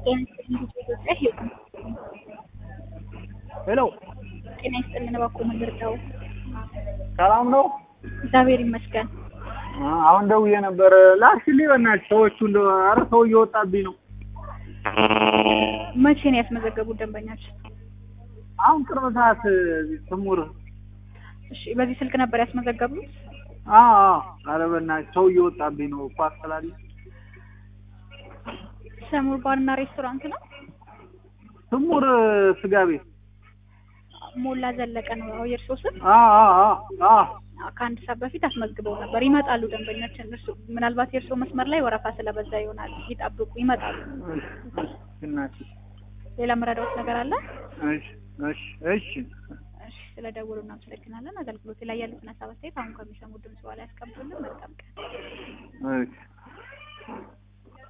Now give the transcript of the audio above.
ጤና ይስጥልኝ ኢትዮጵያ ሄዱ ሄሎ ጤና ይስጥልን እባክዎ ምን ልርዳው? ሰላም ነው? እግዚአብሔር ይመስገን። አ- አሁን ደውዬ ነበር ላክሽልኝ በእናትሽ ሰዎቹ እንደ ኧረ ሰው እየወጣብኝ ነው። መቼ ነው ያስመዘገቡት ደንበኛችን? አሁን ቅርብ ሰዓት ስሙር እሺ በዚህ ስልክ ነበር ያስመዘገቡት? አዎ አዎ ኧረ በእናትሽ ሰው እየወጣብኝ ነው ኳስ ስላለ ሰሙር ባርና ሬስቶራንት ነው። ስሙር ስጋ ቤት ሞላ ዘለቀ ነው አዎ የእርስዎ ስም? አዎ አዎ አዎ አዎ አዎ፣ ከአንድ ሰዓት በፊት አስመዝግበው ነበር። ይመጣሉ ደንበኛችን። እርሱ ምናልባት የእርስዎ መስመር ላይ ወረፋ ስለበዛ ይሆናል። ይጠብቁ፣ ይመጣሉ። እሺ፣ እሺ፣ እናትሽ ሌላ መረዳዎት ነገር አለ? እሺ እሺ እሺ እሺ ስለደወሉ እናመሰግናለን። አገልግሎት ላይ ያሉትን ሀሳብ አስተያየት አሁን ከሚሰሙ ድምጽ በኋላ ያስቀምጡልን። መልካም ቀን። እሺ